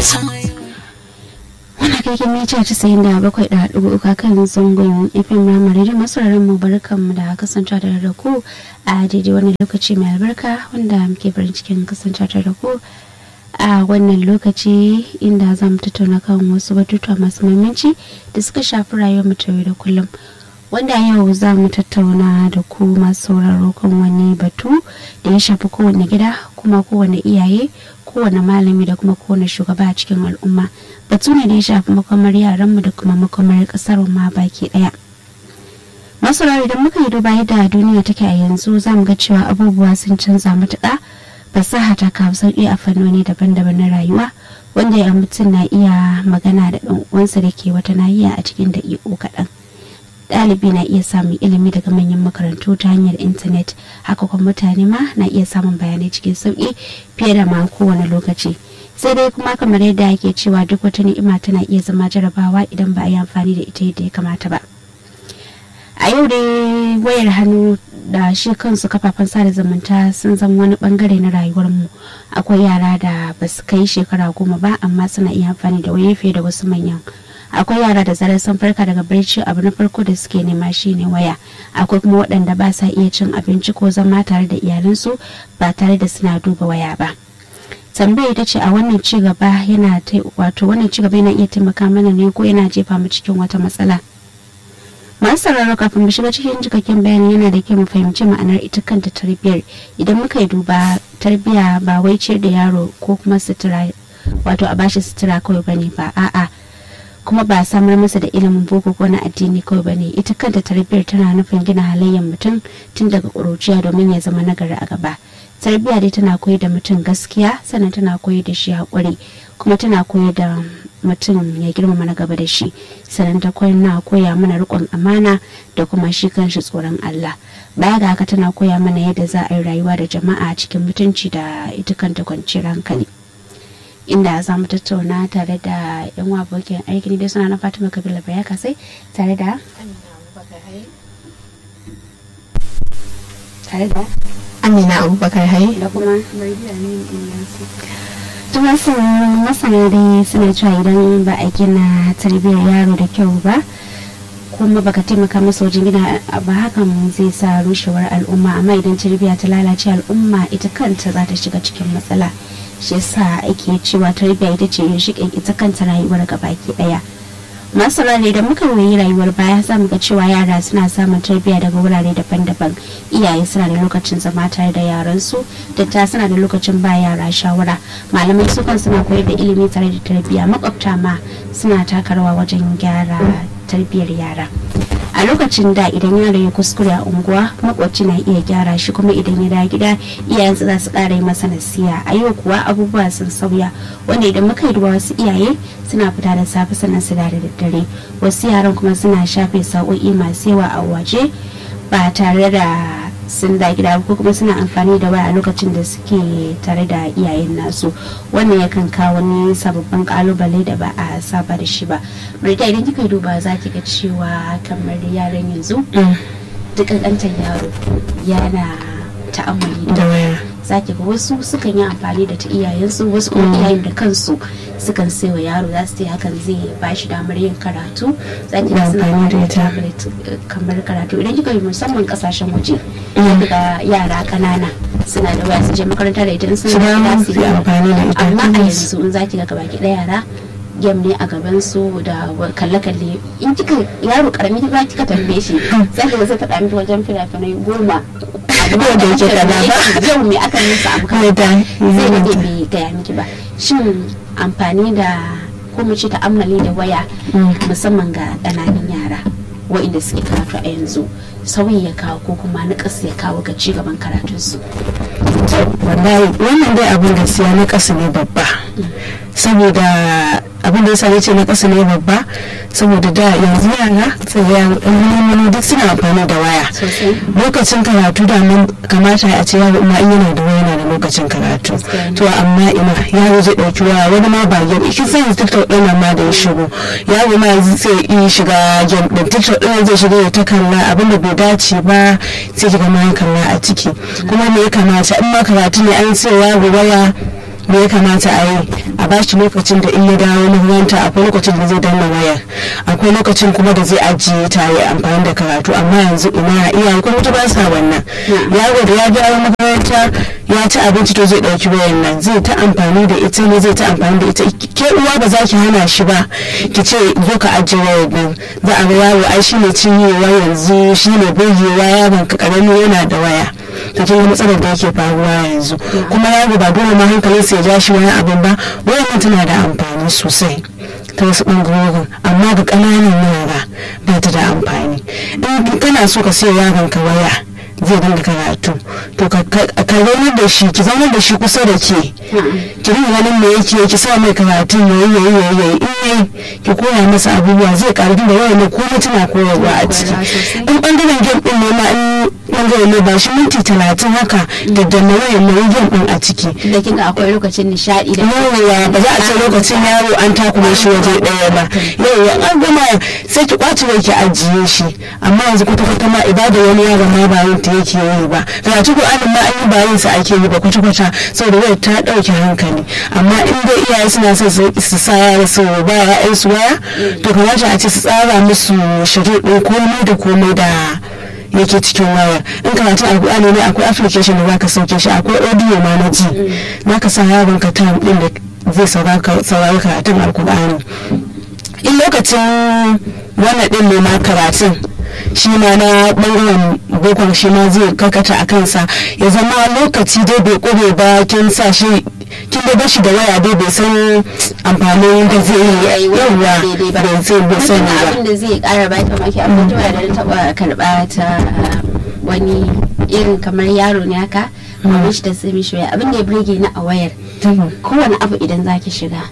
Wani kaikin mita casa'in da bakwai da haɗu uku kan zangon FM Ramari da masu mu barkanmu da kasancewa tare da ku a daidai wannan lokaci mai albarka wanda muke farin cikin kasancewa tare da ku a wannan lokaci inda za mu tattauna kan wasu batutuwa masu muhimmanci da suka shafi rayuwar mu ta yau da kullum. wanda yau za mu tattauna da ku masu sauraro kan wani batu da ya shafi kowane gida kuma kowane iyaye kowane malami da kuma kowane shugaba a cikin al'umma batu ne da ya shafi makomar yaranmu da kuma makomar kasar ma baki daya masu idan muka yi duba yadda duniya take a yanzu za mu ga cewa abubuwa sun canza matuƙa fasaha ta kawo sauƙi a fannoni daban-daban na rayuwa wanda ya mutum na iya magana da ɗan uwansa da ke wata nahiya a cikin daƙiƙo kaɗan ɗalibi na iya samun ilimi daga manyan makarantu ta hanyar intanet haka kuma mutane ma na iya samun bayanai cikin sauƙi fiye da ma kowane lokaci sai dai kuma kamar yadda ake cewa duk wata ni'ima tana iya zama jarabawa idan ba a yi amfani da ita yadda ya kamata ba a yau dai wayar hannu da shi kansu kafafen sada zumunta sun zama wani bangare na rayuwarmu akwai yara da ba su kai shekara goma ba amma suna iya amfani da waye fiye da wasu manyan akwai yara da zarar sun farka daga barci abu na farko da suke nema shine waya akwai kuma waɗanda ba sa iya cin abinci ko zama tare da iyalansu ba tare da suna duba waya ba tambaya ita ce a wannan ci gaba yana wato wannan ci gaba yana iya taimaka mana ne ko yana jefa mu cikin wata matsala masu sauraro kafin mu shiga cikin cikakken bayani yana da kyau mu fahimci ma'anar ita kanta tarbiyyar idan muka yi duba tarbiyya ba wai ciyar da yaro ko kuma sutura wato a bashi sutura kawai bane ba a'a kuma ba samar masa da ilimin boko ko na addini kawai bane ita kanta tarbiyyar tana nufin gina halayyar mutum tun daga ƙuruciya domin ya zama nagari a gaba tarbiyya dai tana koyar da mutum gaskiya sannan tana koyar da shi haƙuri kuma tana koyar da mutum ya girmama na gaba da shi sannan ta na koya mana riƙon amana da kuma shi kanshi tsoron Allah baya ga haka tana koya mana yadda za a yi rayuwa da jama'a cikin mutunci da ita kanta kwanciyar hankali inda za mu tattauna tare da yan abokin aiki da suna na fatima kabila baya kasai tare da tare da amina abubakar hai da kuma tumasin masana dai suna cewa idan ba a gina tarbiyyar yaro da kyau ba kuma baka taimaka masa wajen gina ba hakan zai sa rushewar al'umma amma idan tarbiyya ta lalace al'umma ita kanta za ta shiga cikin matsala shi yasa ake cewa tarbiyya ita ce ginshiƙin ita kanta rayuwar gabaki ɗaya masu rare da muka yi rayuwar baya za mu ga cewa yara suna samun tarbiyya daga wurare daban-daban iyaye suna da lokacin zama tare da yaransu datta suna da lokacin ba yara shawara malamai su kan suna koyar da ilimi tare da tarbiyya makwabta ma suna taka rawa wajen gyara tarbiyyar yara a lokacin da idan yaro ya kuskure a unguwa makwabci na iya gyara shi kuma idan ya dawo gida iyayensa za su ƙara yi masa nasiya a yau kuwa abubuwa sun sauya wanda idan muka yi wasu iyaye suna fita da safe sannan su da daddare wasu yaran kuma suna shafe sa'o'i masu yawa a waje ba tare da sun da gida ko kuma suna amfani da waya a lokacin da suke tare da iyayen nasu wannan yakan kawo wani sababbin kalubale da ba a saba da shi ba marita idan kika duba za ki ga cewa kamar yaran yanzu duk ƙanƙantar yaro yana ta'ammali da waya za ki ga wasu sukan yi amfani da ta iyayensu wasu kuma iyayen da kansu sukan sai wa yaro za su ce hakan zai ba shi damar yin karatu za ki ga suna amfani da tablet kamar karatu idan kika yi musamman kasashen waje za ki ga yara kanana suna da waya su je makaranta da ita in sun ga su yi amfani da ita amma a yanzu in za ki ga gabaki ɗaya yara gem ne a gaban su da kalle-kalle in kika yaro karami ba kika tambaye shi za ki ga sai faɗa miki wajen fina-finai goma yau da yake kaza ba yau me aka nisa abu kaza zai rage bai gaya miki ba shin amfani da ko mu ce ta'ammali da waya musamman ga ƙananan yara wa'inda suke karatu a yanzu sauyi ya kawo ko kuma naƙas ya kawo ga cigaban karatunsu wallahi wannan dai abin gaskiya na ƙasa ne babba saboda abin da ya sani ce na ƙasa ne babba saboda da yanzu yara sai yan duk suna amfani da waya lokacin karatu da mun kamata a ce yaro ma in yana da waya yana da lokacin karatu to amma ina yaro zai ɗauki waya wani ma ba game kin san tiktok ɗin nan ma da ya shigo yaro ma zai iya shiga game ɗin tiktok ɗin zai shiga ya ta kalla abin da bai dace ba sai kiga ma ya kalla a ciki kuma me ya kamata in ma karatu ne an sai yaro waya me ya kamata a yi a ba shi lokacin da in ya dawo makaranta akwai lokacin da zai danna wayar akwai lokacin kuma da zai ajiye ta ya amfani da karatu amma yanzu ina iyaye kuma ta ba sa wannan yaro da ya dawo makaranta ya ci abinci to zai dauki wayar nan zai ta amfani da ita ne zai ta amfani da ita ke uwa ba za ki hana shi ba ki ce zo ka ajiye wayar nan za a ga yaro ai shine cinyewa yanzu shine burgewa yaron ka karami yana da waya ta kin matsalar da yake faruwa yanzu kuma yaro ba dole ma hankalin sa ya ja shi wani abin ba wayan tana da amfani sosai ta wasu ɓangarorin amma ga ƙananan yara ba ta da amfani in kana so ka siya yaron ka waya zai dinga karatu to ka zaunar da shi ki zaunar da shi kusa da ke ki rinka ganin me yake ki sa mai karatu yayi yayi yayi yayi in yayi ki koya masa abubuwa zai karu da wayan ko mutuna koyarwa a ciki in bangaren game din ne ma in bangaren ne ba shi minti talatin haka da danna wayan mai game din a ciki da kin ga akwai lokacin nishadi da yawa ba za a ce lokacin yaro an takuma shi waje daya ba yawa an gama sai ki kwace wai ki ajiye shi amma yanzu kwata kwata ma ibada wani yaro ma ba yin ta yake yi ba karatu Qur'anin ma an yi ba yin sa ake yi ba kwata kwata saboda wai ta dauke hankali amma in dai iyaye suna son su sa yara su ba ya'yan su waya to kamata a ce su tsara musu shari'in komai da komai da yake cikin waya in karatun alkur'ani ne akwai application da zaka sauke shi akwai audio ma na ji zaka sa yaron ka time din da zai saurari karatun alkur'ani in lokacin wannan din ne ma karatun shi ma na bangaren bokon shi ma zai karkata a kansa ya zama lokaci dai bai kure ba kin sa shi kin da bashi da waya dai bai san amfanin da zai yi yawa bai zai bai sani ba abin da zai kara ba ta maki abin da da na taba karba ta wani irin kamar yaro ne haka amma shi da sai mishi waya abin da ya burge ni a wayar kowane abu idan zaki shiga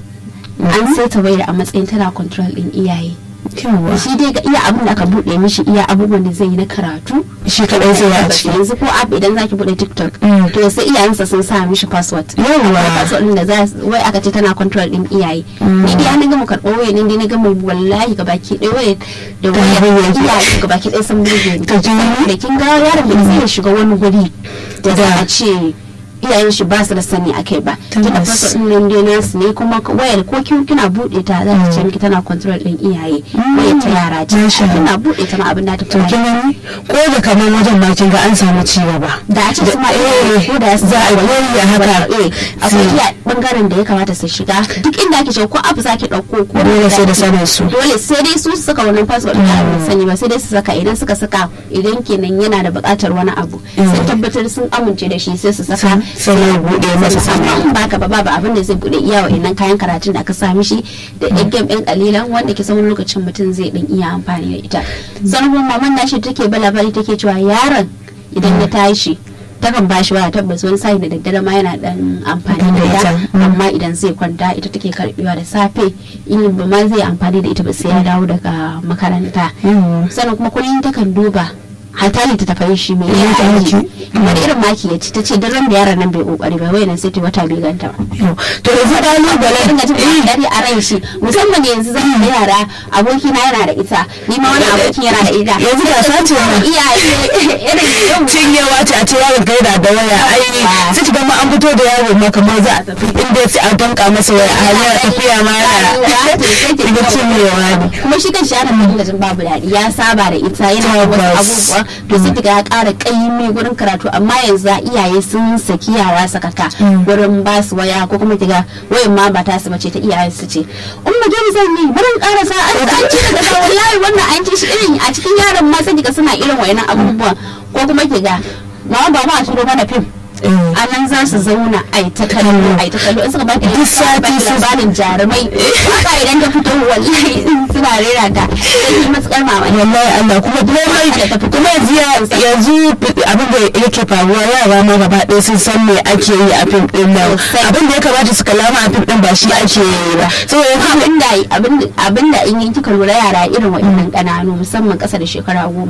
an saita wayar a matsayin tana control din iyaye shi dai ga iya abin da aka bude mishi iya abubuwan da zai yi na karatu shi kadai zai a ciki yanzu ko app idan zaki bude tiktok to sai iyayensa sun sa mishi password yawa password din da za wai aka ce tana control din iyaye ni dai na gama karɓo waya ne dai na gama wallahi ga baki ɗaya waya da waya iyaye ga baki ɗaya sun burge ni da kin ga yaron da zai shiga wani guri da za a ce iyayen shi ba su da sani a kai ba tunda fasa din nan dai nasu ne kuma wayar ko kin kina bude ta za ta ce miki tana control din iyaye wayar ta yara ce kina bude ta ma abin da ta to kin gani ko da kamar wajen ma kin ga an samu ci gaba da a ce kuma eh ko da za a yi haka eh akwai iya bangaren da ya kamata su shiga duk inda ake ce ko abu zaki dauko ko dole sai da sanin su dole sai dai su su saka wannan password din ba sani ba sai dai su saka idan suka saka idan kenan yana da buƙatar wani abu sai tabbatar sun amince da shi sai su saka sai ya bude masa amma in baka ba babu abin da zai bude iya wa'annan kayan karatun da aka sa mishi da yan game yan kalilan wanda ke sauran lokacin mutum zai dan iya amfani da ita sanarwar maman nashi take balabari take cewa yaron idan ya tashi takan ba shi waya tabbas wani sai da daddare ma yana dan amfani da ita amma idan zai kwanta ita take karbewa da safe in ba ma zai amfani da ita ba sai ya dawo daga makaranta sannan kuma kullum takan duba hata ta tafai shi mai ya aiki wani irin maki ya ci ta ce duk da yaran nan bai kokari ba wai nan sai ta wata bai ganta ba to yanzu kalubale ringa jin dare a ran shi musamman yanzu zan da yara aboki na yana da ita ni ma wani abokin yana da ita yanzu da sace iyaye irin yau cinyewa ce a ce yaron kai da da waya ai sai ki ga ma an fito da yaro ma kamar za a tafi inda sai a danka masa waya a hanyar tafiya ma yana ga cinyewa ne kuma shi kan shi yana da jin babu daɗi ya saba da ita yana da wasu abubuwa to sai kiga ya ƙara ƙaimi gurin karatu amma yanzu iyaye sun saki yara sakaka gurin ba su waya ko kuma kiga wayan ma ba ta su bace ta iyayen su ce umma je zan yi barin ƙara sa an an ci daga wallahi wannan an ci shi irin a cikin yaran ma sai kiga suna irin wayannan abubuwan ko kuma kiga ma ba ma a turo mana fim a nan za su zauna a ta kallo a ta kallo in suka baki duk sati su labarin jarumai haka idan ta fito wallahi suna rera ta sai yi matsar mamaki wallahi Allah kuma komai kuma yanzu yanzu abin da yake faruwa yara ma gaba ɗaya sun san me ake yi a fim din nan abin da ya kamata su kalama a fim din ba shi ake yi ba saboda abin da in yi kika lura yara irin waɗannan ƙananu musamman ƙasa da shekara goma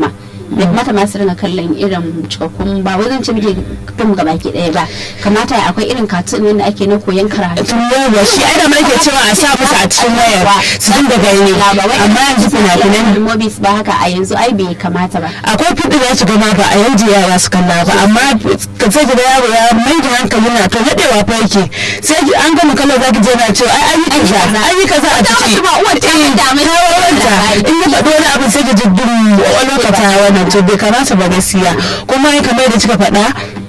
bai kamata ma su ringa kallon irin cikakkun ba wai zan ce miki fim gaba ki ɗaya ba kamata akwai irin katun wanda ake na koyon karatu tun yawa shi ai da nake cewa a sa musu a cikin wayar su dinga gani amma yanzu fina-finan movies ba haka a yanzu ai bai kamata ba akwai fiɗi da su gama ba a yanzu yara su kalla ba amma ka sai ki da yaro ya mai da hankali na to nadewa fa yake sai ki- an gama kallon zaki je na cewa ai an yi kaza an yi kaza a ciki Wata uwar ta Eh, da mai ta wawanta. in ya faɗi wani abu sai ki ji dum lokata wannan to bai kamata ba gaskiya kuma kamar da kika faɗa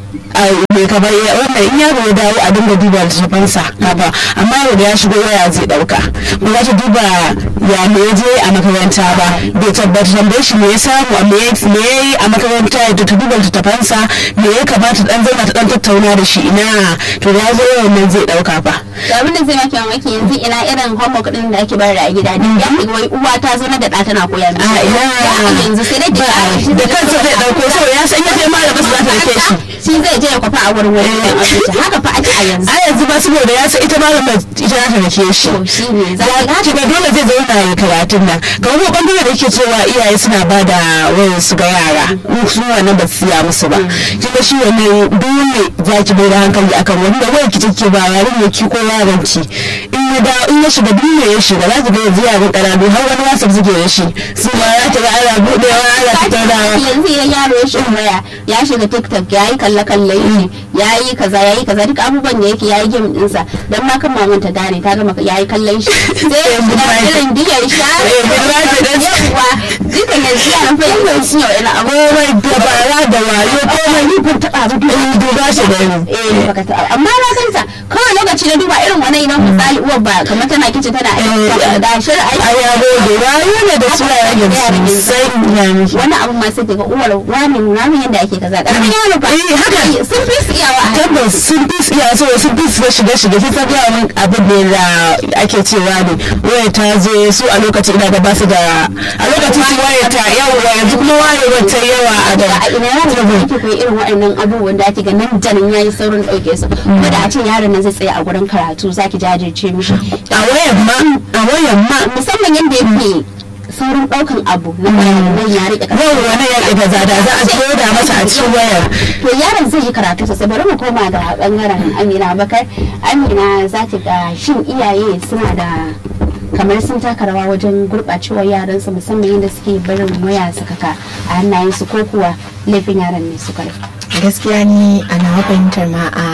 a mai kamar ya- wannan in yaro ya dawo a dinga duba littafansa haka amma yau da ya shigo waya zai dauka ba za ta duba ya me ya je a makaranta ba bai tabbata tambaye shi me ya samu a me ya me ya yi a makaranta ya ta duba littafansa me ya kamata dan zauna ta dan tattauna da shi ina to da ya zo yawan nan zai dauka fa to abin da zai maki mamaki yanzu ina irin homework din da ake bayar a gida ne ya fi wai uwa ta zo na da ɗa tana koya a mishi ina Ya yanzu sai dai ba a- da kansa zai dauko saboda ya san ya je malamin su za ta rike shi shi zai je ya kwafa a wurin wani ɗan abinci haka fa ake a yanzu a yanzu ba saboda ya san ita malamar ita za ta rike shi to shi ne za za ka ki ga dole zai zauna ya karatun nan ga wani bangare da yake cewa iyaye suna ba da wayar su ga yara in su wannan ba su siya musu ba kin ga shi wannan dole za ki bai da hankali akan wanda wayar ki take ba yarin ya ki ko yaron ki in ya da in ya shiga duniya ya shiga za ki ga yanzu yaran karatu har wani wasa suke da shi su ma ya ta ga ana budewa ana tattaunawa yanzu idan yaro ya shiga waya ya shiga tiktok ya yi kalle kalle shi ya yi kaza ya yi kaza duk abubuwan da yake ya yi game ɗinsa don ma kan maman ta gane ta gama ya yi kallon shi sai ya shiga irin diyar sha Eh, budurwa ce dan- yawa duka yanzu yaran fa yanzu sun yi wani abu komai dabara da wayo komai ni ban taɓa ba in duba shi da ni eh baka taɓa amma na san ta kawai lokaci na duba irin wani idan misali uwar ba kamar tana kici tana aiki da shirin aiki a yabo da wayo ne da su yaran yanzu sai ya miki wani abu ma sai daga uwar wani nuna min yadda ake kaza ƙaramin yaro ba Eh, haka. sun fi su iyawa a tabbas sun fi su iya so sun fi su shiga shiga kin san yawa min abin ne da ake cewa ne waya ta zo su a lokacin ina da ba su da a lokacin su waya ta yawa yanzu kuma wayewar ta yawa a da a ina yaron da yake koyi irin waɗannan abubuwan da ake ga nan da nan yayi saurin ɗauke su ko da a ce yaron nan zai tsaya a gurin karatu zaki jajirce mishi a wayan ma a wayan ma musamman yadda yake saurin ɗaukan abu na bayanan nan ya riƙe yau wani ya ƙi gaza da za a koda masa a cikin wayar to yaron zai yi karatu sosai bari mu koma da bangaren amina bakar amina za ta ga shin iyaye suna da kamar sun taka rawa wajen gurɓacewar yaransu musamman yadda suke barin waya sakaka a hannayensu ko kuwa laifin yaran ne suka rufe gaskiya ni a nawa fahimtar ma a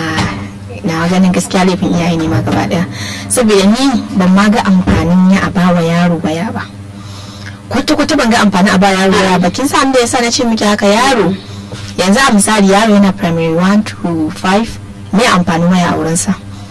na ganin gaskiya laifin iyaye ne ma gaba daya saboda ni ban ma ga amfanin ya a bawa yaro waya ba kwata kwata ban ga amfanin a bawa yaro waya ba kin san da yasa na ce miki haka yaro yanzu a misali yaro yana primary 1 to 5 me amfanin waya a wurinsa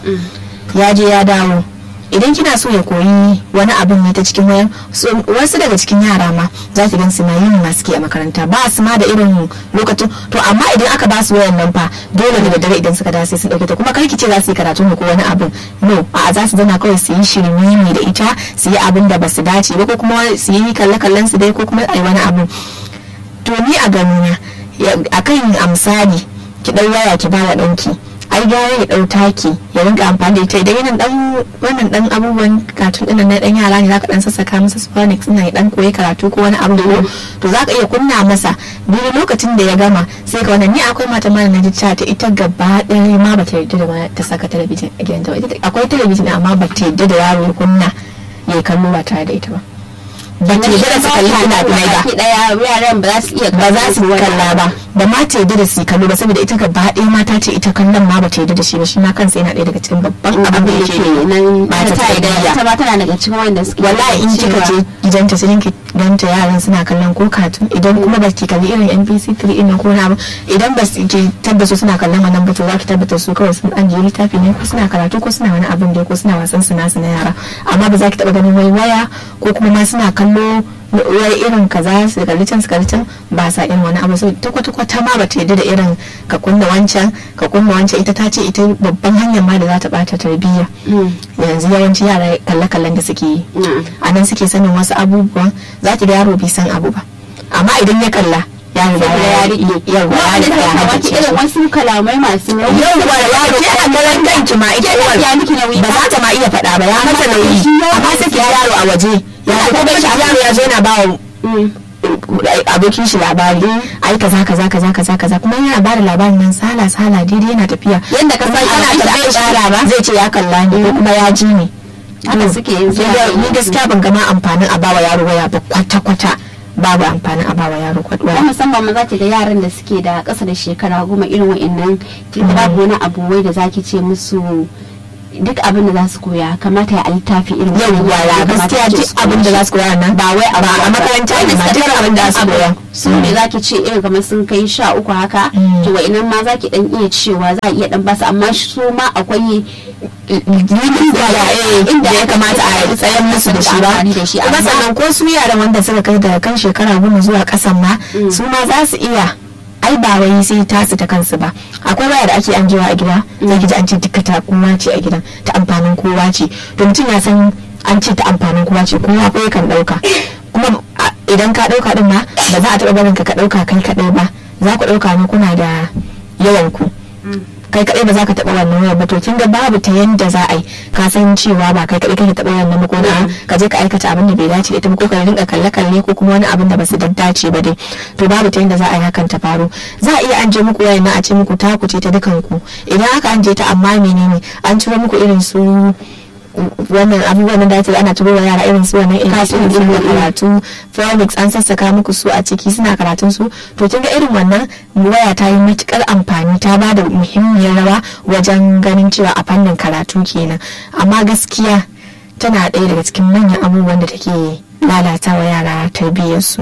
ya je ya dawo idan kina so ya koyi wani abin ne ta cikin wayan so, wasu daga cikin yara ma za ki gan su na yin masu a makaranta ba su ma da irin lokacin to amma idan aka ba su wayan nan fa dole da daddare idan suka dace sun dauke ta kuma kar ki ce za su yi karatu ne ko wani abin no a za su zana kawai su yi shirme ne da ita su yi abin da ba su dace ba ko kuma su yi kalle kallon su dai ko kuma ai wani abin to ni a ganina akan amsali ki dau waya ki ba wa danki ai gara ya dau taki ya rinka amfani da ita idan yana dan wannan dan abubuwan katun din na dan yara ne zaka dan sassaka masa phonics ina ya dan koyi karatu ko wani abu ko to zaka iya kunna masa duk lokacin da ya gama sai ka wannan ni akwai mata ma na ji ta ita gaba ɗaya ma bata yarda da ma ta saka talabijin a gidanta ba akwai talabijin amma bata yarda da yaro ya kunna ya kallo ba tare da ita ba ba ta yarda da su kalli fina-finai ba daya yaran ba za su iya ba za su kalla ba ba ma ta yadda da su kallo ba saboda ita gaba ɗaya mata ce ita kallon ma ba ta yadda da shi ba shi ma kansa yana ɗaya daga cikin babban abin da yake nan ba ta ta da tarbiyya ita ma tana daga cikin wanda suke wallahi in kika je gidanta sai ki ganta yaran suna kallon ko katun idan kuma ba ki kalli irin NPC 3 ɗin nan ko na abu idan ba su ki tabbata suna kallon wannan ba to za ki tabbata su kawai sun ajiye littafi ne ko suna karatu ko suna wani abin da ko suna wasan su nasu na yara amma ba za ki taɓa ganin wai waya ko kuma ma suna kallo wai irin kaza su kalli can su kalli can ba sa irin wani abu ta kwata kwata ma bata yadda da irin ka kunna wancan ka kunna wancan ita ta ce ita babban hanyar ma da za ta bata tarbiyya yanzu yawanci yara kalle kallon da suke yi a nan suke sanin wasu abubuwan za ki ga yaro bai san abu ba amma idan ya kalla yaro da ya riƙe yawa ya riƙe ya wata irin wasu kalamai masu nauyi yawwa yaro ke a garan kanki ma ita uwar ya miki nauyi ba za ta ma iya faɗa ba ya mata nauyi amma sai ki yaro a waje ya ko bai shi yaro ya zo yana ba abokin shi labari ai kaza kaza kaza kaza kaza kuma yana bada labarin nan sala sala daidai yana tafiya Yanda ka san Kuma ana ana tafiya tafiya ba zai ce ya kalla ni ko kuma ya ji ni Haka suke yin Sai zuwa dai ni gaskiya ban gama amfanin a bawa yaro waya ba kwata kwata babu amfanin a bawa yaro ko waya musamman ma zaki ga yaran da suke da ƙasa da shekara goma irin wa'annan kin babu wani abu wai da zaki ce musu duk abin da za su koya kamata ya a littafi irin wannan yawwa yara ya kamata gaskiya a ce duk su koya abin da shi. za su koya nan ba wai a a makaranta ne ma duk abin da za su koya su ne zaki ce irin kamar sun kai sha uku haka Mm. to wa'annan ma zaki dan iya cewa za a iya dan basu amma su ma akwai inda ya kamata a tsayan musu da shi ba amfani da shi kuma amma sannan ko su yaran wanda suka kai daga kan shekara goma zuwa kasan ma su ma za su iya ai ba wai sai tasu ta kansu ba akwai waya da ake anjewa a gida zai ki ji an ce duka ta kowa ce a gidan ta amfanin kowa ce to mutum ya san an ce ta amfanin kowa ce kowa ko yakan dauka kuma a- idan ka dauka din ma ba za a taba barin ka ka dauka kai kadai ba za ku dauka ne kuna da yawan ku kai kadai ba za ka taɓa wannan wayar ba to kin ga babu ta yanda za a yi ka san cewa ba kai kadai kake taɓa wannan ba ko na ka je ka aikata abin da bai dace da ita ba ko ka rinka kalle kalle ko kuma wani abin da ba su dace ba dai to babu ta yanda za a yi hakan ta faru za a iya an je muku wayar na a ce muku ta ku ce ta dukan ku idan aka an je ta amma menene an ciro muku irin su wannan abubuwan da dace ana turo wa yara irin su wannan irin su da karatu Felix an sassaka muku su a ciki suna karatun su to kin ga irin wannan waya ta yi matukar amfani ta ba da muhimmiyar rawa wajen ganin cewa a fannin karatu kenan amma gaskiya tana ɗaya daga cikin manyan abubuwan da take lalata wa yara tarbiyyar su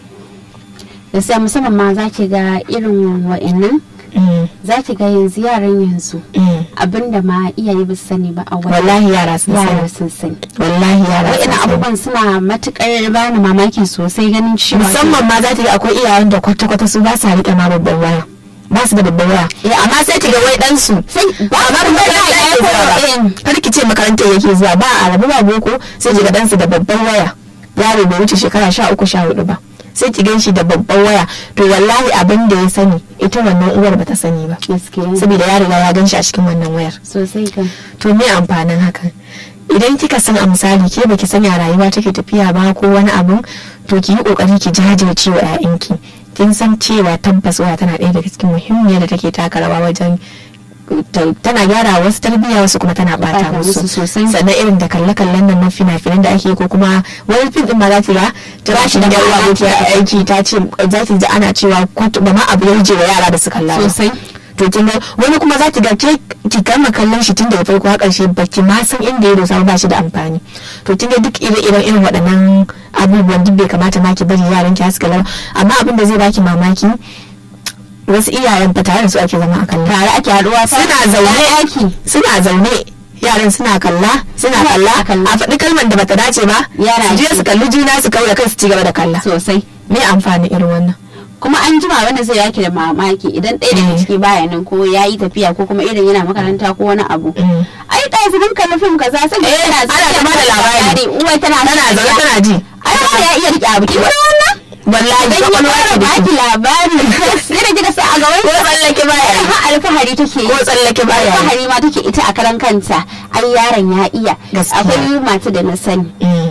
gaskiya musamman ma zaki ga irin wa'annan zaki ga yanzu yaran yanzu abinda ma iyaye ba su sani ba a wani wallahi yara sun yara sani sun sani wallahi yara sun wa'annan sani abubuwan suna matukar bani mamaki sosai ganin cewa musamman ma za ta ga akwai iyayen da kwata-kwata su ba sa riƙe ma babban waya ba su da babban waya amma sai ta ga wai dan su amma ba makaranta yake zuwa ba kar ki ce makarantar yake zuwa ba a rabu ba boko sai ki ga dan su da babban waya yaro bai wuce shekara sha uku sha hudu ba sai ki gan shi da babban waya to wallahi abin da ya sani ita wannan uwar bata sani ba gaskiya saboda ya riga ya gan shi a cikin wannan wayar sosai kan to me amfanin hakan idan kika san a misali ke baki sanya rayuwa take tafiya ba ko wani abun to ki yi kokari ki jajirce wa 'ya'yanki kin san cewa tabbas waya tana ɗaya daga cikin muhimmiyar da take taka rawa wajen ta- tana gyara wasu tarbiyya wasu kuma tana bata Bata musu musu sosai. sannan irin da kalle-kallen nan na fina-finan da ake ko kuma wani fim din ma za ki ga ta ba shi da da yawa mamaki. aiki ta ce za ki ji ana cewa kwatu ba ma abu ya wuce wa yara da su kalla ba. sosai to kin ga wani kuma za ki ga ke ki gama kallon shi tun daga farko har ƙarshe baki ma san inda ya dosa ba shi da amfani to kin ga duk ire-iren irin waɗannan abubuwan duk bai kamata ma ki bari yaran ki haska lara amma abin da zai baki mamaki wasu iyayen fa tare da su ake zama a kalla tare ake haɗuwa suna zaune aiki suna zaune yaran suna kalla suna kalla kalla. a faɗi kalmar da bata dace ba Yara su je ake. su kalli juna su kawo da kansu ci gaba da kalla sosai me amfani irin wannan kuma an jima wanda zai yaki da mamaki idan ɗaya daga Mm. ciki baya nan ko ya yi tafiya ko kuma irin yana makaranta ko wani abu Mm. ai ɗaya su kalli fim kaza sai Eh, ana ta bada labari. uwa tana tana zaune tana ji ai ba ya iya rike abu ki wannan wallahi dan ya kwakwalwa fara ce da baki shi. labari sai da kika sai a gaban ko tsallake baya yi. ha alfahari take yi ko tsallake baya yi. alfahari ma take ita a karan kanta ai yaron ya iya Gaskiya. akwai mata da na sani Mm,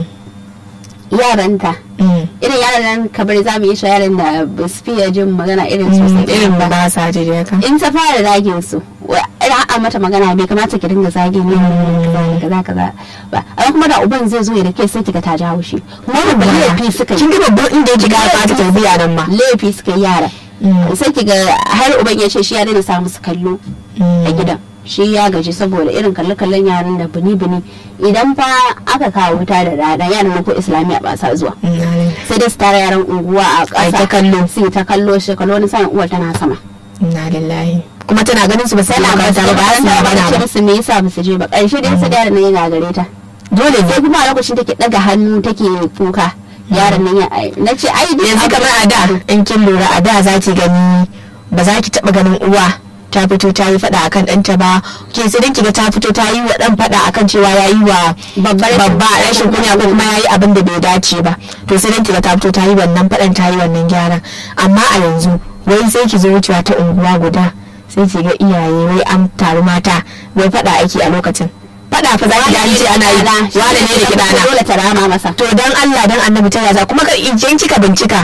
yaranta mm, irin yaran nan kabar za mu yi shi yaran da ba su fiye jin magana irin mm, sosai irin ba ba sa ji da haka in ta fara zagin su wa- irin a mata magana bai kamata ki dinga zagin ne kaza kaza ba amma kuma da uban zai zo ya rike sai kiga ta jawo shi kuma ba laifi suka kin yi ga babban inda yake ga fata tarbiya nan ma laifi suka yi yara Mm. sai kiga har uban ya ce shi ya daina sa musu kallo a gidan shi ya gaji saboda irin kalle-kallen yaran da bini-bini idan fa aka kawo wuta da rana yaran nan ko islamiyya ba sa zuwa sai dai su tara yaran unguwa a Ai ta ƙasa kallo. su yi ta kallo shi kallo wani sa'in uwar tana sama inna lillahi kuma tana ganin su ba sai tana ba makaranta ba ba su ta magana ce ba musu me yasa ba su je ba ƙarshe dai su da yaran nan ya gagare ta dole sai ne kuma a lokacin take daga hannu take kuka yaran nan ya na ce ai duk yanzu abu- kamar a da in kin lura a da za ki gani ba za ki taba ganin uwa ta fito ta yi fada akan ɗanta ba ke sai dan kiga ta fito ta yi wa ɗan fada akan cewa ya yi wa Babbar babba rashin kunya ko kuma ya yi abin da bai dace ba to sai dan kiga ta fito ta yi wannan fadan ta yi wannan gyaran amma a yanzu wai sai ki zo wucewa ta unguwa guda sai ki ga iyaye wai an taru mata wai fada ake a lokacin fada fa za ki ga an ce ana yi wane ne da kidana dole ta rama masa to dan Allah dan annabi ta yaza kuma ka idan kika bincika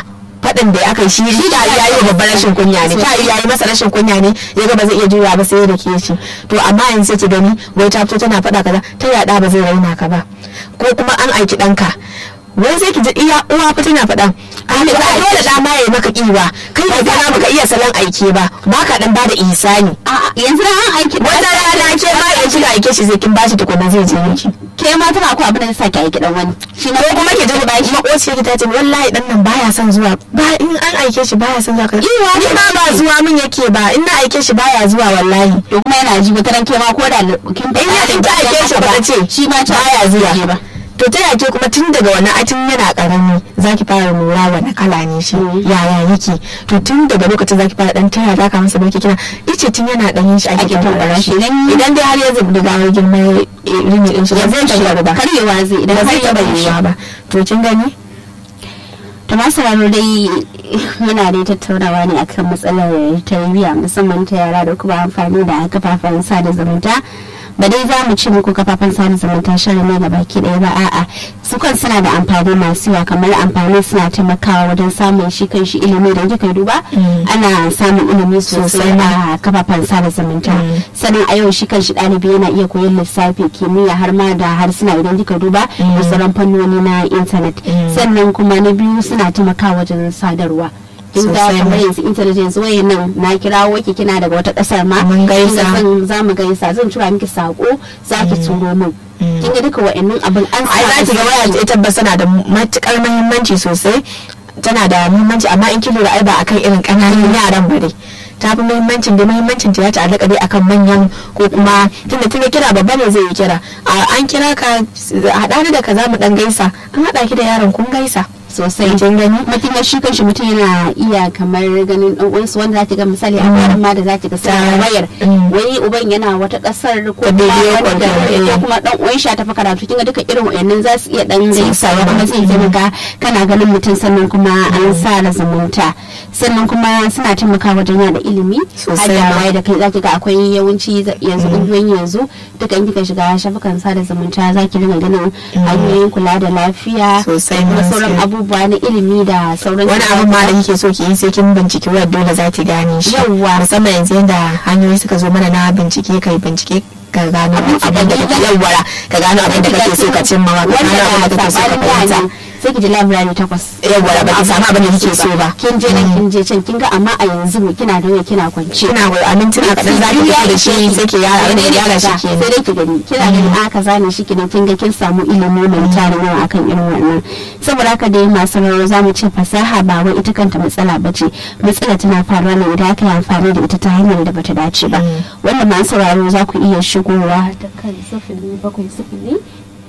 faɗin da aka yi shi shi ta yi wa babban rashin kunya ne ta yi yayi masa rashin kunya ne ya ga ba zai iya juya ba sai ya dake shi to amma yanzu sai ki gani wai ta fito tana faɗa kaza ta yaɗa ba zai raina ka ba ko kuma an aiki ɗanka wai sai ki ji iya uwa fa tana faɗa a ne ba dole da ma yayi maka kiwa kai ne ga baka iya salon aike ba baka dan bada ihsani yanzu da an aiki wata rana ke ma da kika aike shi sai kin bashi tukunna zai je miki ke ma tana ko abin da zai saki aiki dan wani shi ko kuma ke ji bashi makociyar ki ta ce wallahi dan nan baya son zuwa ba in an aike shi baya son zuwa kaza ni ma ba zuwa min yake ba in na aike shi baya zuwa wallahi to kuma yana ji wata ran ke ma ko da kin in ya ta aike shi ba ce shi ma ta baya zuwa ba to ta yake kuma tun daga wani atin yana karami zaki fara lura wani kala ne shi yaya yake to tun daga lokacin zaki fara dan taya zaka masa barki kina ice tun yana dan yin shi ake tambara shi idan dai har ya zubi da gawar girma rini din shi ba zai tabbata ba karyewa zai idan ba zai har ya taba bar shi yiwa ba to kin gani to masu raro dai muna dai tattaunawa ne akan matsalar tarbiyya musamman ta yara da kuma amfani da kafafen sada zumunta ba dai za mu ci muku kafafen sada zumunta shirin ne baki ɗaya ba a'a su kan suna da amfani masu yawa kamar amfani suna taimakawa wajen samun shi kan shi ilimi da kika duba ana samun ilimi sosai a kafafen sada zumunta sannan a yau shi kan shi ɗalibi yana iya koyon lissafi kimiyya har ma da harsuna idan kika duba da sauran fannoni na intanet sannan kuma na biyu suna taimakawa wajen sadarwa in ga Sosai kamar ma. yanzu intelligence wayan nan na kirawo ki kina daga wata kasar ma Mun gaisa. Kinga zan za mu gaisa zan tura miki sako za ki turo min kin ga duka wa'annan abin an ai za ki ga waya ta tabbas tana da matukar muhimmanci sosai tana da muhimmanci amma in kin lura ai ba akan irin ƙananan yaran ba dai ta fi muhimmancin da muhimmancin ta ya ta'allaka dai akan manyan ko kuma tunda tunda kira babba ne zai yi kira a an kira ka haɗa ni da ka za mu dan gaisa an haɗa ki da yaron kun gaisa sosai kin gani mutum ya shi kanshi mutum yana iya kamar ganin dan uwansu wanda zaki ga misali a bayan ma da zaki ga sa Ta- wayar mm. wani uban yana wata kasar ko Ta kuma bidiyo wani da- call, eh. ko kuma dan uwan shi ta fa karatu kinga duka irin wayannan za su iya dan Su gaisawa sa- kuma zai taimaka kana ganin mutum sannan kuma an sa da zumunta sannan kuma suna taimakawa wajen yada ilimi Sosai har da ma. waye da kai zaki ga akwai yawanci za- yanzu kungiyoyin yanzu duka in kika shiga shafukan sada zumunta zaki dinga ganin hanyoyin kula da lafiya Sosai da kuma ma, sauran gaskiya. abubuwa na ilimi da sauran wani abin ma da kike so ki yi sai kin binciki wayar dole za ki gane shi Yawwa. musamman yanzu yadda hanyoyi suka zo mana na bincike kai bincike ka gano Abin da abin da kake kake- yawwara ka gano abin da kake so ka cimma wa ka gano abin da wanda kake so ka sabanin fahimta yani sai ki ji labirari takwas Yawwa, ba ki samu abin da kike so ba. kin je nan kin je can kin ga amma a yanzu kina da waya kina kwance kina wa amintuna kaɗan za ki fito da shi sai ki yara abin da ya gyara shi sai kenan dai ki gani kina ganin aka zane shi kenan kin ga kin samu ilimi mai tarin yawa akan irin wannan saboda haka dai masu rawa za mu ce fasaha ba wai ita kanta matsala ba ce matsala tana faruwa ne idan aka yi amfani da ita ta hanyar da bata dace ba wanda masu sauraro za ku iya shigowa ta kan sifili bakwai sifili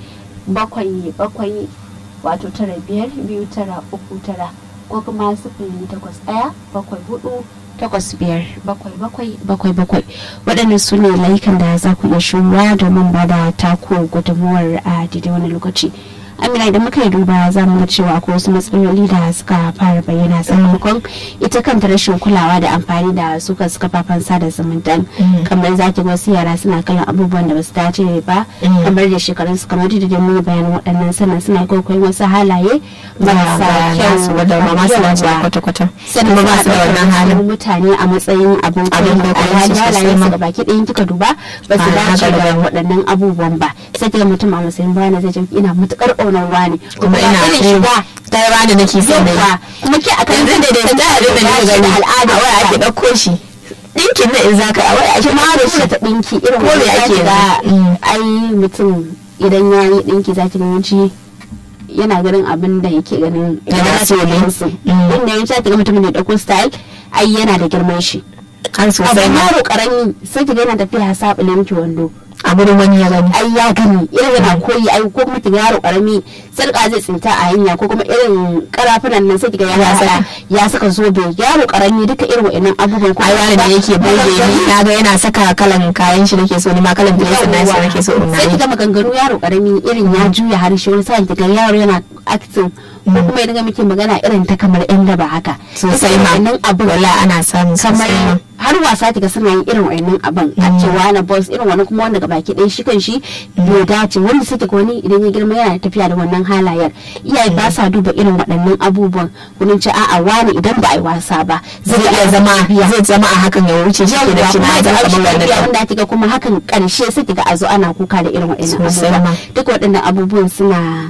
bakwai bakwai wato tara biyar biyu tara uku tara ko kuma sifili takwas ɗaya bakwai hudu takwas biyar bakwai bakwai bakwai bakwai waɗannan su ne layukan da za ku iya shigowa domin ba da taku gudunmuwar a daidai wani lokaci amina idan muka yi duba za mu ga cewa akwai wasu matsaloli da suka fara bayyana sakamakon ita kanta rashin kulawa da amfani da suka suka fafan sada zumunta kamar za ki ga wasu yara suna kallon abubuwan da basu dace ba kamar da shekarun su kamar da mun bayanan waɗannan sannan suna kwaikwayon wasu halaye marasa kyau wadda ba ma su dace ba yawa. kwata-kwata sannan kuma ba ba su da wannan halin mutane a matsayin abin Abin koyi da a koyi su halayen sosai ma. su da baki ɗayan kika duba ba su Ba dace haka da ba. waɗannan abubuwan ba sai kiga mutum a matsayin bana zai ce ina matukar ƙaunar wani kuma ina irin so shiga ta yi bani nake so na yi yawa kuma ke a kan yanzu da da da da da gani al'ada a waya ake ɗauko shi ɗinkin na in zaka a waya ake ma da ɗauko shi shi ta ɗinki irin Ko me wanda ake ake da yanzu? ai mutum idan ya yi ɗinki zaki ga yawanci yana ganin abin da yake ganin Yana so ne. su Mm. inda yawanci zaki ga mutum da ɗauko style ai yana da girman shi har sosai abin ma yaro karami sai ki ga yana tafiya saɓa miki wando a gurin wani ya gani ai ya gani irin yana koyi ai ko kuma kiga yaro karami sarka zai tsinta a hanya ko kuma irin karafunan nan sai kiga ya Ya saka saka. ya saka zobe yaro karami duka irin wa'annan abubuwan kuma ai wani da yake burge ni na ga yana saka kalan kayan shi nake so ni ma kalan dress na shi nake so in sai yi kiga maganganu yaro karami irin ya juya harshe wani sa'in kiga yaro yana acting ko kuma ya dinga miki magana irin ta kamar yan daba haka sosai ma wannan abin wala ana samun kamar sosai ma har wasa kiga suna yin irin wannan abin a cewa na boss irin wani kuma wanda gabaki ɗaya shi kan shi bai dace wanda suke ko wani idan ya girma yana tafiya da wannan halayen iyaye ba sa duba irin waɗannan abubuwan kunin ce a'a wani idan ba a yi wasa ba zai iya zama zai zama a hakan ya wuce shi ke da shi na zama kamar wannan wanda kiga kuma hakan karshe sai kiga a zo ana kuka da irin waɗannan Sosai abubuwan ma. duk waɗannan abubuwan suna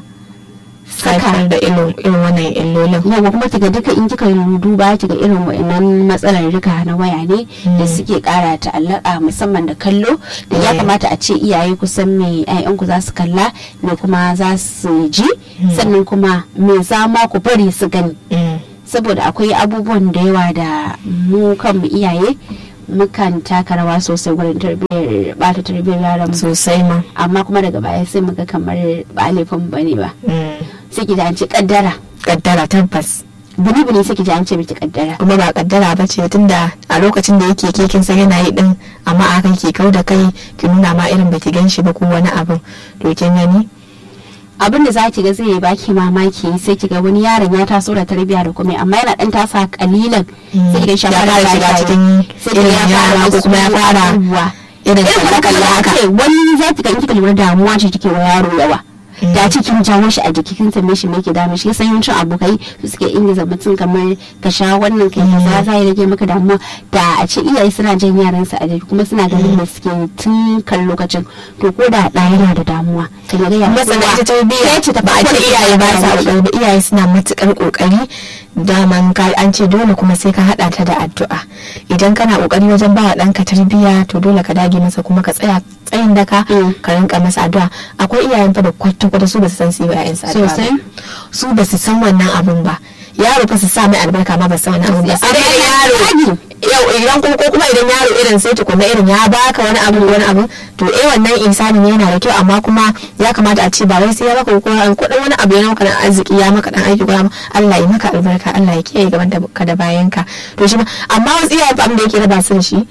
haifar da irin irin wannan illolin yawa kuma kiga duka in kika duba kiga irin wa'annan matsalar rika na waya ne da suke kara ta'allaka musamman da kallo da ya Mm. kamata a ce iyaye kusan me ku za su kalla me kuma za su ji sannan kuma me za ma ku bari su gani Mm. saboda akwai abubuwan da yawa da mu kanmu iyaye mukan taka rawa sosai wurin tarbiyyar bata tarbiyyar yaran mu sosai ma amma kuma daga baya sai muga kamar ba laifin bane ba Mm. sai ki ji an ce kaddara kaddara tabbas bini bini sai ki ji an ce miki kaddara kuma ba kaddara ba ce tunda a lokacin da yake ke kin san yana yi din amma a hakan ke kau da kai ki nuna ma irin baki gan shi ba ko wani abin to kin gani abin da za ki ga zai baki mamaki sai ki ga wani yaron ya taso da tarbiyya da kuma amma yana dan tasa kalilan sai ki ga shi ya fara fara shiga shaye-shaye. cikin sai ki ga irin ya fara yara ko kuma ya wasu fara abubuwa. irin irin wani kalle haka haka wani za ki ga in kika lura damuwa ce take wa yaro yawa da cikin jawo shi a jiki kin same shi me ke damu shi sai yawancin abokai su suke ingiza mutum kamar ka sha wannan kai kaza za ya rage maka damuwa da a ce iyaye suna jan yaran su a jiki kuma suna ganin da suke tun kan lokacin to ko da ɗa yana da damuwa ka ga ya masana ita tarbiyya ce ta ba a ce iyaye ba sa kokari ba iyaye suna matukar kokari daman ka an ce dole kuma sai ka hada ta da addu'a idan kana kokari wajen ba wa ɗanka tarbiyya to dole ka dage masa kuma ka tsaya tsayin daka Mm. ka rinka masa addu'a akwai iyayen fa da kwata kwata su ba su san su yi wa ƴaƴansu addu'a ba. Sosai. su ba su san wannan abun ba yaro fa su sa mai albarka ma ba su san wannan abun ba sai dai yaro yau idan ko ko kuma idan yaro irin sai tukunna irin ya baka wani abu wani abu to eh wannan insani ne yana da kyau amma kuma ya kamata a ce ba wai sai ya baka ko an kudin wani abu ya maka dan arziki ya maka dan aiki ko ya ma- Allah ya maka albarka Allah ya kiyaye gaban da ka da bayan ka to shi ma amma wasu iyaye fa abin da yake raba su da shi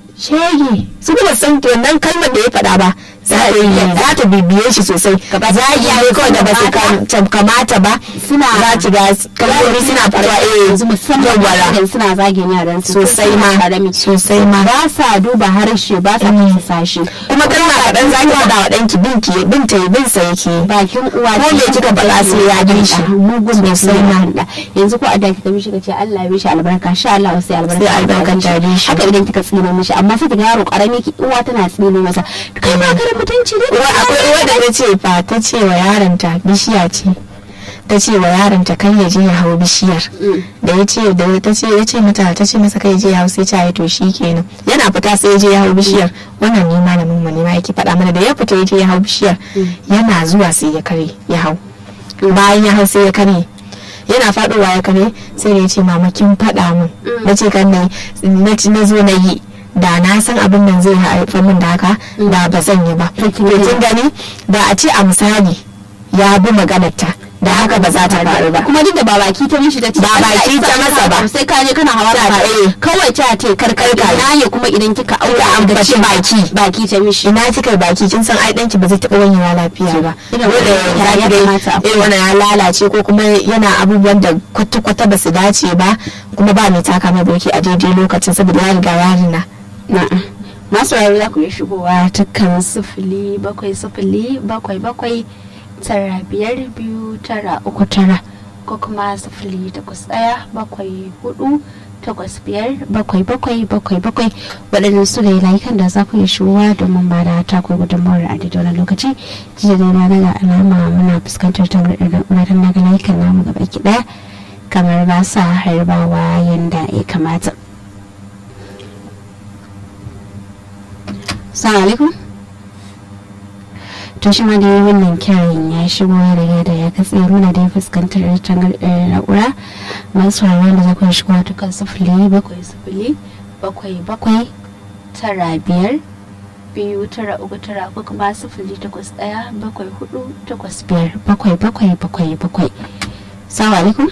shege su kuma san to wannan kalmar da ya faɗa ba za ta yi za ta bibiye shi sosai Gaba za a iya ne kawai da ba su kam- kamata ba Suna- za ki ga kalmomi suna fitowa eh yanzu musamman yawwa. idan suna zagin yaran su sosai ma karami sosai ma ba sa duba harshe ba sa Mm. fasa shi kuma kalma kaɗan za ki faɗa wa ɗanki bin ki bin ta bin sa yake bakin uwa Ko me kika faɗa sai ya bi shi. mugun da Sosai sai ma. na yanzu ko a da kika mishi kace Allah ya bishi albarka sha Allah sai albarka Sai albarkar ta bi shi. haka idan kika tsine mishi amma sai kiga yaro karami ki uwa tana tsine masa kai ma kare mutunci ne Uwa- akwai uwa da ta ce fa ta ce wa yaronta bishiya ce ta ce wa yaronta kai ya je ya hau bishiyar Mm. da ya ce da ta ce ya ce mata ta ce masa kai ya je ya hau sai ta yi to shi kenan yana fita sai ya je ya hau bishiyar wannan ne malamin mu ne ma yake faɗa mana da ya fita ya je ya hau bishiyar yana zuwa sai ya kare ya hau bayan ya hau sai ya kare yana faɗowa ya kare sai da ya ce mama kin faɗa min na ce kan na na ci- na zo na yi da na san abin nan zai haifar min da haka da ba zan yi ba to kin gani da a ce a misali ya bi maganarta da haka ba za ta faru ba kuma duk da ba baki ta mishi ta ce Ba Allah ya baki sa ta masa ba. sai ka je kana hawa Ta da ce, kawai ta ce karkar Karkar. ina ne kuma idan kika aure Da an da fashi ce baki. baki ta mishi ina kika yi baki kin san ai danki ba zai taɓa wanyewa lafiya ba Irin Dole wannan za ya ki ga kamata a irin wannan ya lalace ko kuma yana abubuwan da kwata-kwata ba su dace ba kuma ba mai taka mai burki a daidai lokacin saboda ya riga ya rina Na'am. masu rayuwa za ku iya shigowa ta kan sifili bakwai sifili bakwai bakwai tara biyar biyu tara uku tara ko kuma sifili takwas ɗaya bakwai hudu takwas biyar bakwai bakwai bakwai bakwai waɗannan su ne layukan da za ku iya shigowa domin ba da taku gudunmawar a daidai wani lokaci jiya dai na daga alama muna fuskantar tangarɗar da ƙunatar na ga layukan namu gaba ki ɗaya kamar ba sa harbawa yadda ya kamata. Assalamu alaikum. To shi ma dai wannan kiran ya shigo ya riga da ya katse muna dai fuskantar tangar na'ura masu sauraron da za ku iya shigo ta kan sifili bakwai sifili bakwai bakwai tara biyar biyu tara uku tara ko kuma sifili takwas ɗaya bakwai hudu takwas biyar bakwai bakwai bakwai bakwai. Assalamu alaikum.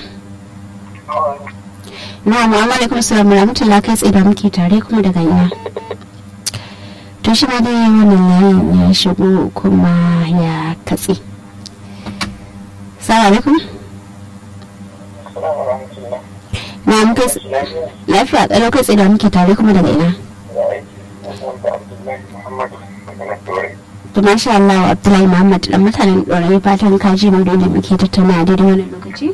Na'am wa alaikum salam wa rahmatullahi kai tsaye da muke tare kuma daga ina. to shi ma dai wannan layin ya shigo kuma ya katse salamu alaikum na muka lafiya kalau kai tsaye da muke tare kuma daga ina to masha Allah Abdullahi Muhammad dan mutanen ɗorayi fatan kaji mai dole muke tattauna a daidai wannan lokaci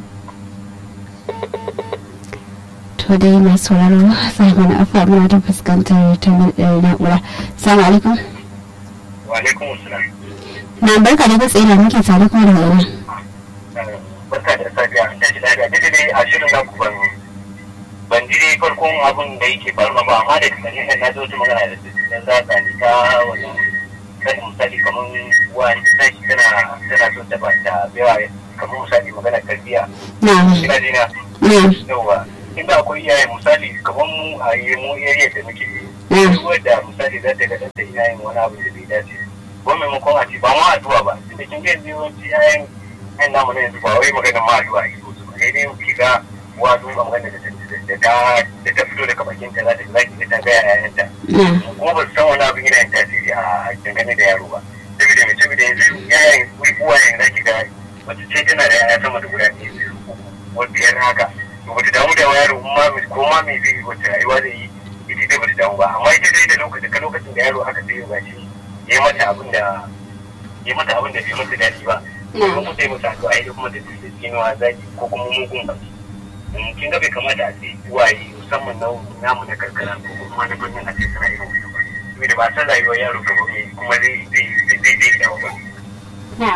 to dai masu sauraro sai mana afa muna ta fuskantar ta na'ura salamu alaikum wa alaikum assalam na barka da tsaye da muke tare kuma daga ina barka da safiya da shi lafiya duk da dai a shirin naku ban ban ji dai farkon abin da yake faruwa ba amma da kasance nan na zo wata magana da su dan za ta ni ta wannan kan misali kamar wani tashi tana tana so ta ba ta bewa kamar misali magana tarbiyya na ina jina na yawa inda akwai iyaye misali kamar mu a yi mu area da muke na duk wanda misali za ta ga ɗanta ina yin wani abu da bai dace ko maimakon a ce ba ma addu'a ba tunda kin ga yanzu yawanci yayan yan namu na yanzu ba wai maganar ma addu'a ake so su ba sai dai ki ga uwa duba magana da ta da ta da ta fito daga bakin ta za ta za ki ga ta ga yayanta na kuma ba su san wani abin yana yin tasiri a dangane da yaro ba saboda mai saboda yanzu yayan uwayen za ki ga wata ce tana da yaya sama da guda ɗaya biyu wata biyar haka to ba ta damu da yaro ma ko ma me zai yi wata rayuwa da yi ita dai ba ta damu ba amma ita dai da lokacin ka lokacin da yaro aka sai ba shi ya yi mata abin da ya mata abin da bai mata daɗi ba kuma mu sai mata addu'a ita kuma da da tsinuwa zaki ko kuma mugun baki in kin ga bai kamata a ce uwaye musamman na namu na karkara ko kuma na birnin a ce suna irin wannan ba saboda ba san rayuwar yaro gaba mai kuma zai zai zai zai zai dawo ba na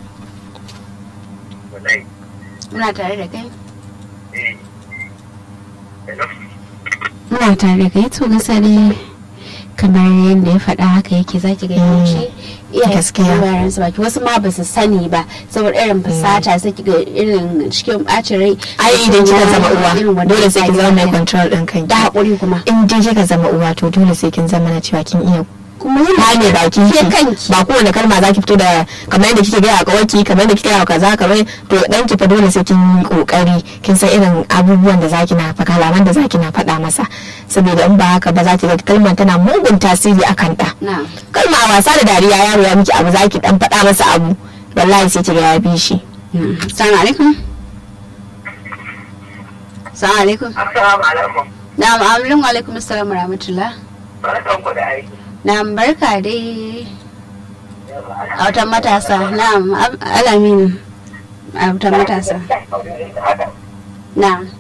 wallahi muna tare da kai eh hello muna tare da kai to gaskiya dai kamar yadda ya faɗa haka yake zaki ga yawanci iyaye gaskiya. su yaran su baki wasu ma ba su sani ba saboda irin fasata sai kiga irin cikin bacin rai ai idan kika zama irin uwa wannan dole sai kin zama mai hali. control din kanki da haƙuri kuma in dai kika zama uwa to dole sai kin zama na cewa kin iya kuma yin kame bakin ke ki kanki ba kowane kalma za ki fito da kamar yadda kike gaya a kawaki kamar yadda kike gaya kaza kamar to dan ki fa dole sai kin yi kokari kin san irin abubuwan da zaki na fa kalaman da zaki na faɗa masa saboda in ba haka ba za ki ga kalmar tana mugun tasiri akan ɗa na kalma a wasa da dariya yaro ya miki abu zaki dan faɗa masa abu wallahi sai ki ga ya bi shi Assalamu alaikum. Assalamu alaikum. assalamu alaikum Na'am, amin wa alaikum assalam wa rahmatullah. barkan ku da aiki Na'am, barka dai a watan matasa. Na'am, Ab- alamin a watan matasa. Na'am.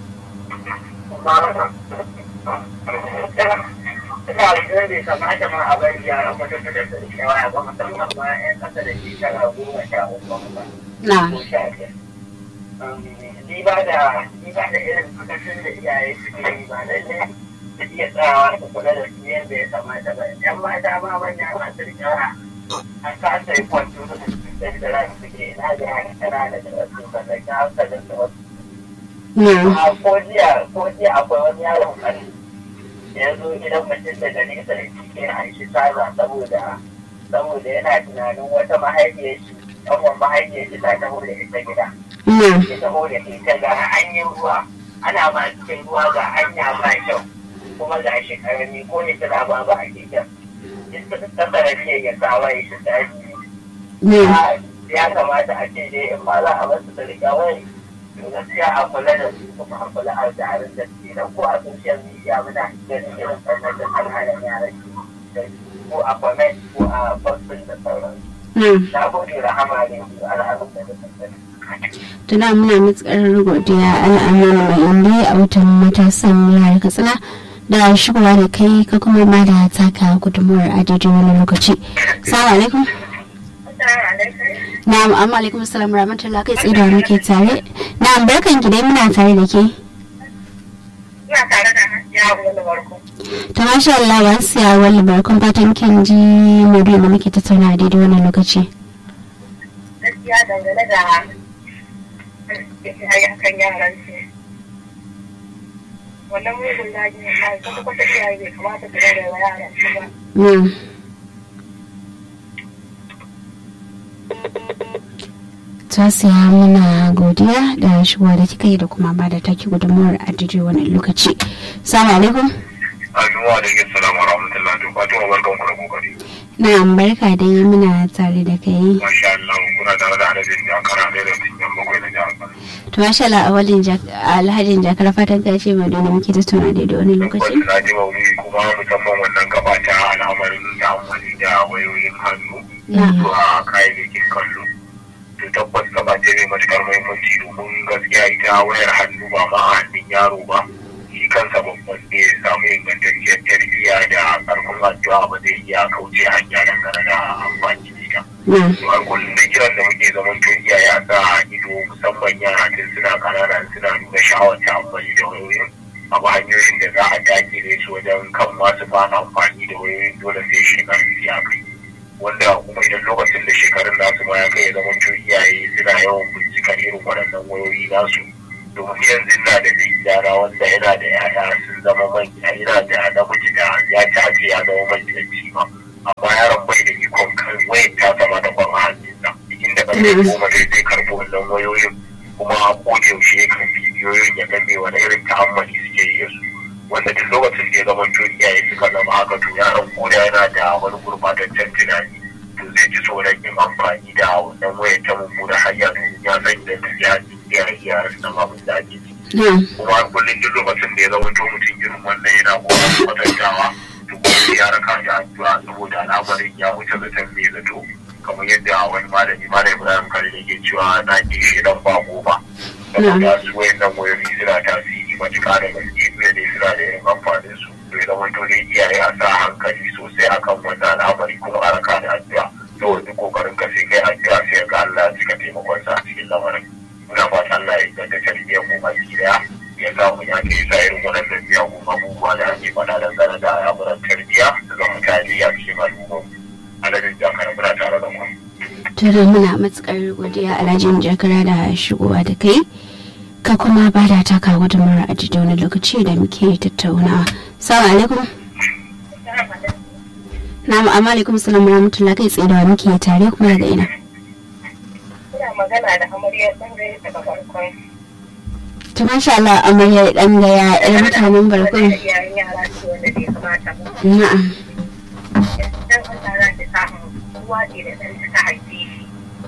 ina da bai kamata ma a bari yaran mutum da da shawara ba musamman ma 'yan ƙasa da shekara goma sha uku ba Na'am. ko sha biyar. Diba da diba da irin kasashen da iyaye suke yi ba lallai su iya tsayawa su kula da su yadda ya kamata ba. 'Yan mata ma manya masu rikawa an kasa yi kwanto da su da da ran suke ina da haka tana da da su ba da ta hankalin da wasu Na'am. a ko jiya ko jiya akwai wani yaron kare da ya zo gidan mutum daga nesa da cike a shi saza saboda saboda yana tunanin wata mahaifiyar shi ɗanwan mahaifiyar shi ta taho da ita gida Na'am. ya taho da ita ga hanyar ruwa ana ma cikin ruwa ga hanya ba kyau kuma ga shi karami ko ne tana ba ba a keken ita ta sanadiyar ya kawo ya shi daji Na'am. ya kamata a ce dai in ma za a basu da riga wai to gaskiya a kula da su kuma a kula a tsarin da su dan ko a social media muna ganin irin wannan da alhalin yaran ke ko a comment ko a posting da sauran Na'am. na gode rahama ne su al'adun da suka Tuna muna matsakar godiya al'amuran mai inda a watan matasan yara katsina da shigowa da kai ka kuma ba da taka gudunmuwar a daidai wani lokaci. Assalamu alaikum. Na'am, amma alaikum assalam rahmatullah kai tsaye da muke tare. Na'am, barkan ki dai muna tare da ke. Ina tare da yaro wani barko. Ta masha Allah ba su ya wani barkon fatan kin ji maudu'in da muke tattauna a daidai wannan lokaci. Gaskiya dangane da ya kan yaran su. Wannan mugun daji ne na kwata kwata iyaye bai kamata su rage wa yaran su ba. Na'am. Tasiya muna godiya da shigowa da kika yi da kuma ba da taki gudunmuwar a daidai wannan lokaci. Assalamu alaikum. Assalamu alaikum salamu wa rahmatullahi wa barakatuhu barkan ku da kokari. Na'am barka dai muna tare da kai. Masha Allah kuna tare da Hanabi ya kara da da cikin to masha Allah a walin alhajin jakar fatan ka ce mai dole muke tattauna da wani lokaci Wasu na ji maulidi kuma musamman wannan gaba ta al'amarin da amfani da wayoyin hannu zuwa kayayyakin kallo. To tabbas gaba ce mai matuƙar muhimmanci domin gaskiya ita wayar hannu ba ma a hannun yaro ba. Shi kansa babban ne ya samu ingantacciyar tarbiyya da ƙarfin addu'a ba zai iya kauce hanya dangane da amfani da ita. na har kullum da kiran da muke zaman to iyaye a sa ido musamman yara tun suna kanana suna nuna sha'awar ta amfani da wayoyin abu hanyoyin da za a dakile su wajen kan masu fara amfani da wayoyin dole sai shekarun su ya kai wanda kuma idan lokacin da shekarun nasu ma ya kai ya zama to iyaye suna yawan bincikar irin waɗannan wayoyi nasu domin yanzu na da mai gyara wanda yana da yaya sun zama manya yana da namiji da ya tace ya zama magidanci ma amma yaron bai da ikon kan wayar ta zama da kwan hannunsa inda ƙarfe goma zai zai karɓi wannan wayoyin kuma ko da yaushe ya kan bidiyoyin ya gane wani irin ta'ammali suke yi da su wanda duk lokacin da ya zama to iyaye suka zama haka to yaron ko da yana da wani gurbataccen tunani to zai ji tsoron yin amfani da wannan wayar ta mummuna hanya domin ya san idan ta ya iyaye iyayen nan abin da ake ciki na kuma har kullum duk lokacin da ya zama to mutum irin wannan yana kokarin kwatantawa to kuma ya raka da addu'a saboda al'amarin ya wuce zaton mai zato kamar yadda wani malami malam ibrahim kare da ke cewa na ke shi dan ba ba saboda su wayannan wayoyi suna tasiri matuƙa da gaske duk da suna da irin amfanin su to ya zama to dai iyaye a sa hankali sosai akan wannan al'amari kuma a raka da addu'a saboda duk kokarin ka sai kai addu'a sai ga Allah ya cika taimakon sa a cikin lamarin muna fata Allah ya inganta tarbiyyar mu baki daya ya sa mu ya ke sa irin waɗannan miyagun abubuwa da ake faɗa dangane da al'amuran tarbiyya da zama tarihi a cikin al'ummar adadin jakar muna tare da mu. tare muna matukar godiya alhajin jakara da shigowa da kai ka kuma ba da taka gudunmawar a da wani lokaci da muke tattaunawa salamu alaikum na'am amma alaikum salam wa rahmatullah kai tsaye da wa muke tare kuma daga ina Ina magana da amaryar ɓangare daga farkon. to masha Allah amarya dan gaya yar mutanen barkon Yayin yara ce wanda bai kamata ba. na'am Dan Allah za ta samu uwa ce da ɗan ta haife shi.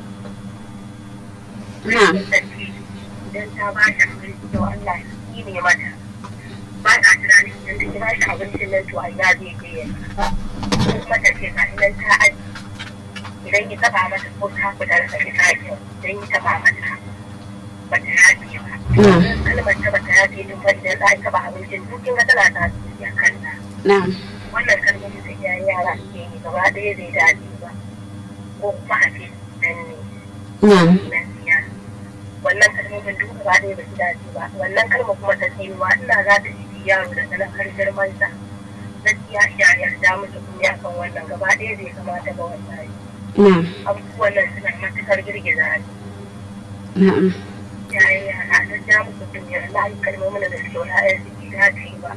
na'am Idan ta ba shi abinci to Allah shi ne mata. Ba ta tunanin idan ta kira shi abincin nan to a ina zai je ya Ko kuma ta ce ga nan ta aji. Idan ya taɓa mata ko ta fita da ta kyau idan ya taɓa mata ba ta yafe ba. na'am kalmar ta bata yafe din fa idan za a taɓa abincin duk kin ga tana tasiri a kanta. na'am wannan kalmomin da iyayen yara suke yi gaba ɗaya bai dace ba ko kuma a ce dan ne na'am nan siya wannan kalmomin duk gaba ɗaya ba su dace ba wannan kalma kuma ta tsinuwa ina za ta ji yaro da sanar har girman sa gaskiya iyaye a ja musu kunya kan wannan gaba ɗaya bai kamata ba wallahi na'am abubuwan nan suna matuƙar girgiza ni na'am iyayen yara a ja musu kunya wallahi kalmomin da suke wa 'ya'yan su bai dace ba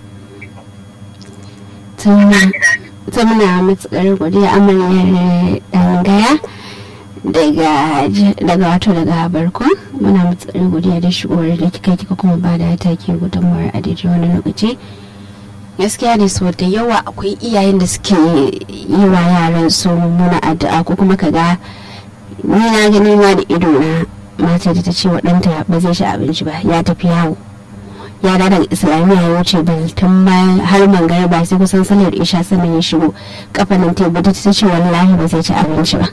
tun dace dace ta muna matukar godiya amaryar dan gaya daga daga wato daga barko muna matukar godiya da shigowar da kika kika kuma ba da take gudunmawar a daidai wani lokaci gaskiya ne so da yawa akwai iyayen da suke yi wa yaran su muna addu'a ko kuma kaga ni na gani ma da ido na mata da ta ce wa ɗanta ba zai ci abinci ba ya tafi yawo ya da daga islamiyya ya wuce tun bayan har mangare ba sai kusan salar isha sannan ya shigo kafanin tebu ta ce wallahi ba zai ci abinci ba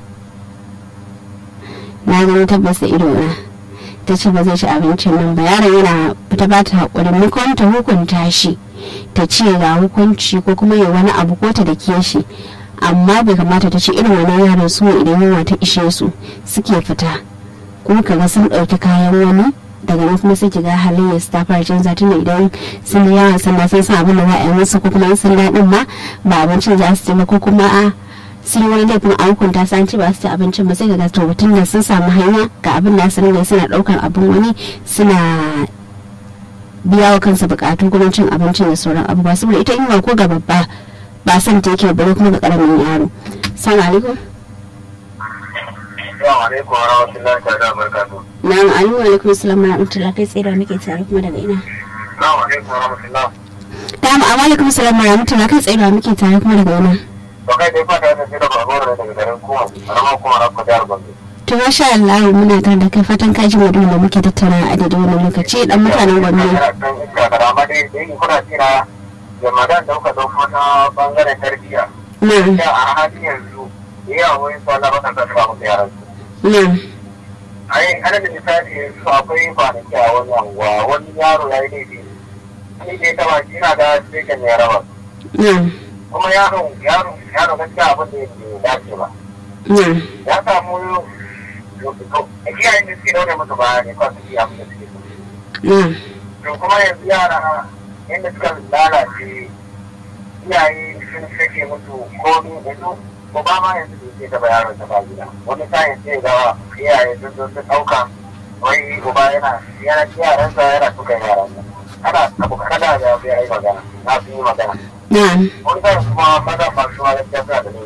na gani tabbas da ido na ta ce ba zai ci abincin nan ba yaron yana ta ba ta haƙuri maimakon ta hukunta shi ta ce ga hukunci ko kuma ya wani abu ko ta da ke shi amma bai kamata ta ce irin wannan yaran su idan yunwa ta ishe su suke fita kuma kaga sun ɗauki kayan wani daga nan kuma sai kiga halin ya ta fara canza tun idan sun yi yawan sanda sun san abin da za a yi musu ko kuma sun daɗin ma ba abincin za su ci ba ko kuma a sun yi wani laifin an hukunta su an ci ba su ci abincin ba sai ga to mutum da sun samu hanya ga abin da su ringa suna ɗaukar abin wani suna biya wa kansa bukatu gurin cin abincin da sauran abubuwa saboda ita yunwa ko ga babba ba son ta yake bare kuma ga karamin yaro salamu alaikum Assalamu alaikum wa rahmatullahi ta'ala wa barakatuh. na'am alaikum alaikum assalam wa rahmatullahi kai tsaye da muke tare kuma daga ina Assalamu alaikum wa rahmatullahi. na'am alaikum assalam wa rahmatullahi kai tsaye da muke tare kuma daga ina To kai dai fata ta ce da babur da daga garin kuma, karamar kuma rakko jihar Gombe. to masha Allah muna tare da kai fatan ka ji maudu'in da muke tattauna a daidai wannan lokaci dan mutanen Gombe Don iska da rama dai da yin kuna jira da magan da kuka dauko ta bangaren tarbiyya. na'am Da a halin yanzu da yawa wani su Allah baka sa ba musu yaran su. na'am Ai ana da misali yanzu akwai kwanaki a wani anguwa wani yaro ya yi laifi. Ni da ya taba shi na da cikin ne rawa. na'am Kuma yaro yaro yaro gaskiya abin da yake dace ba. na'am Ya samu iyayen da suke daure musu ba ne kawai su yi abin da suke so. na'am to kuma yanzu yara yadda suka lalace iyaye sun sake musu komi yanzu ko ba ma yanzu da ke taba yaron ta ba gida wani sa'in sai ga iyaye sun zo sun ɗauka wai uba yana yana yaransa yana suka yaransa ana abu kada da ya yi magana na su yi magana na'am wani sa'in kuma maza masu ma gaskiya suna da laifi